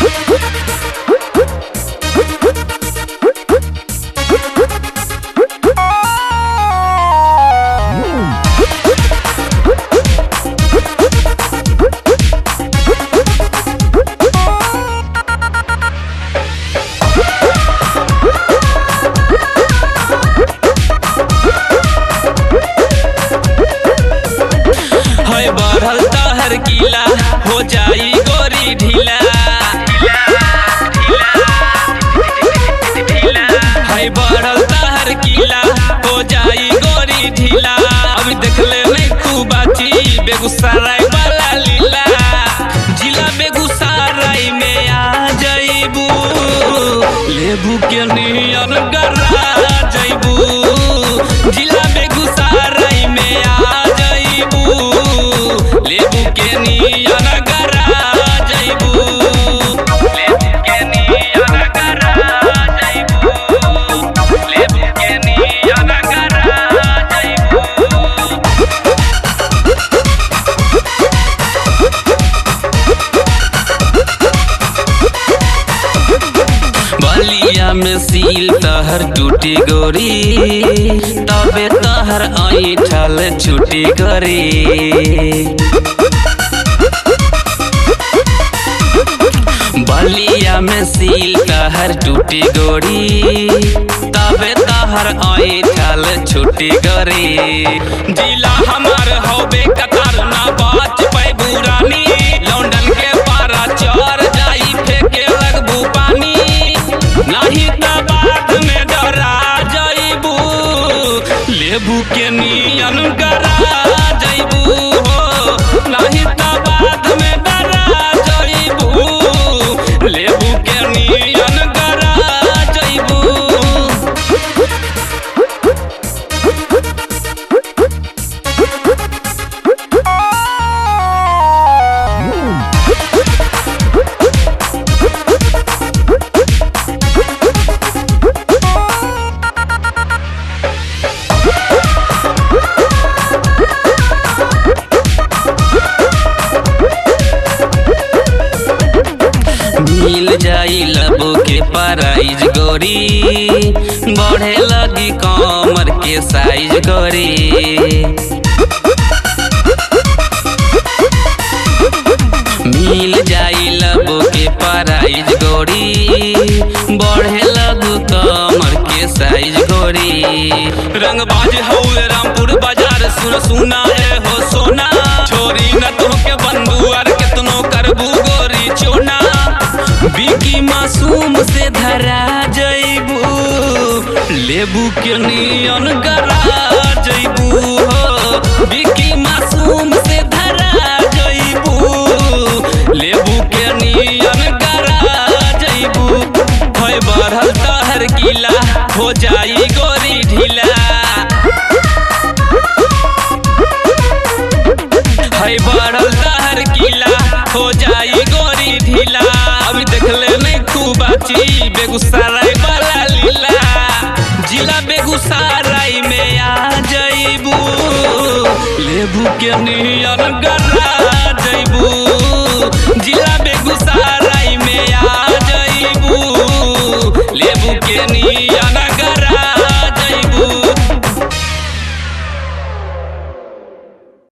है बढ़ल तहर किला हो जाई गोरी ढीला है बढ़ल तहर किला हो जाई गोरी ढीला अभी देखले नहीं तू बाची बेगूसराय वाला लीला जिला बेगूसराय में आ जाइबू लेबू के नियन गरा जाइबू जिला बेगूसराय में आ जाइबू लेबू के नियन गरा जाइबू लेबू के नियन गरा जाइबू लेबू के नियन गरा जाइबू बलिया में सील तहर टूटी गोरी तबे तहर ऐठल छुटी गोरी बलिया में सील तहर टूटी गोरी तबे तहर ऐठल छुटी गोरी जिला हमार होबे कतार ना बाच पैबू रानी लौंडन के पारा चढ़ जाई फेंके लगबू पानी नहीं त बाद में डरा जाइबू लेबू के नियन गरा जाइबू हो नहीं त बाद में डरा जाइबू लेबू के नियन गरा जाइबू मिल जाई लबो के प्राइज गोरी बढ़े लगी कमर के साइज गोरी मिल जाई लबो के प्राइज गोरी बढ़े लगू कमर के साइज गोरी रंगबाज हौले रामपुर बाजार सुन सुना है हो सोना छोरी न तुमके बंधुआर केतनो करबू गोरी चोना बिकी मासूम से धरा जइबू लेबू के नियन गरा जइबू हो बिकी मासूम से धरा जइबू लेबू के नियन गरा जइबू है बढ़ल तहर किला हो जाई गोरी ढीला है बढ़ल तहर किला हो जाई गोरी ढीला अभी देखले नहीं तू बाची बेगूसराय वाला लीला जिला बेगूसराय में आ जाइबू लेबू के नियन गरा